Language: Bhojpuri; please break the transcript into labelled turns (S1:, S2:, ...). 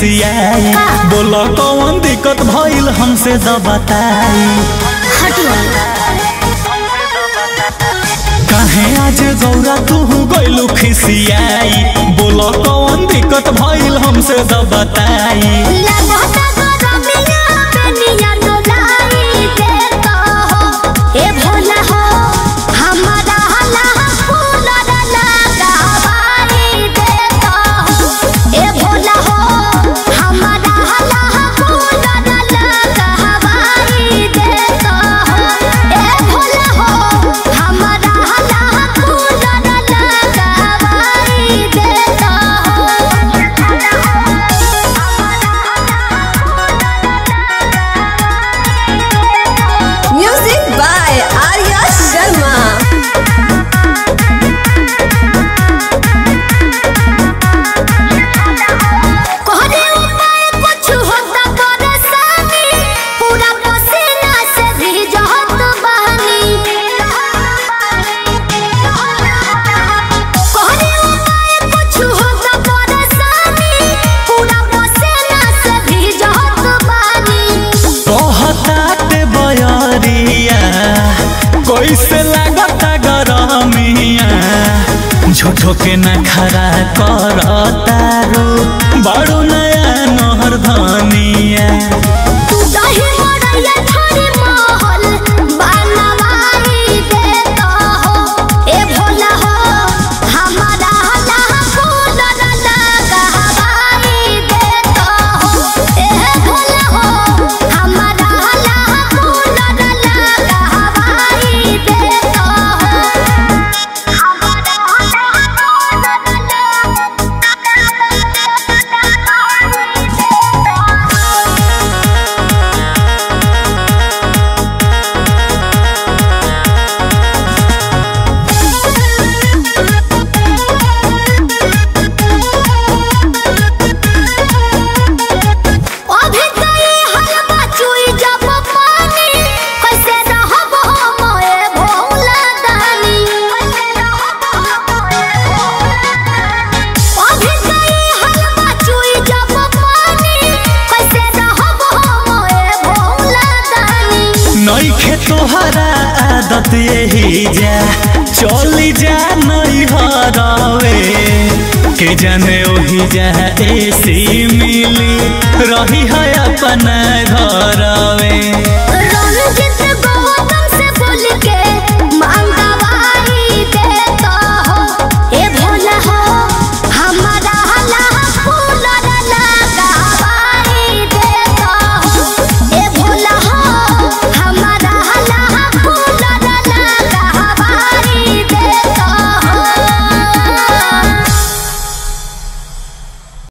S1: खिसियाई बोला कौन दिक्कत भइल हमसे द बताई
S2: हटियो
S1: काहे आज गौरा तू गइलू खिसियाई बोला कौन दिक्कत भइल हमसे द बताई
S2: लगता गरमिया बेनिया डोलाई देता हो ए भोला हो हमारा हला फूलर लगावाई देता हो ए भोला हो हमारा हला फूलर लगावाई देता हो ए भोला हो हमारा हला फूलर लगावाई देता हो
S3: Music by Arya Sharma.
S2: कोहरे उपाय कुछ होता परेशानी पूरा पसीना से भीजत बहनी कोहरे उपाय कुछ होता परेशानी पूरा पसीना से भीजत बहनी
S1: कहताटे बयरिया कैसे लागता गरमिया झूठो के न खरा करतारो बड़ो नया नहर धनिया
S2: तू दही मड़ैया थारी महल बनवाई देता हो ए भोला हो हमारा हला फूलर लगावाई देता हो ए भोला हो हमारा हला फूलर लगावाई देता हो हमारा हला अभी गई हलवा चुई जब पानी कैसे रहब हम ए भोला दानी अभी गई हलवा चुई जब पानी कैसे रहब हम ए भोला दानी
S1: नईखे तोहरा आदत यही जा चली जा नहीं हरावे के जाने ओही जा एसी मिली रही है अपना घरवे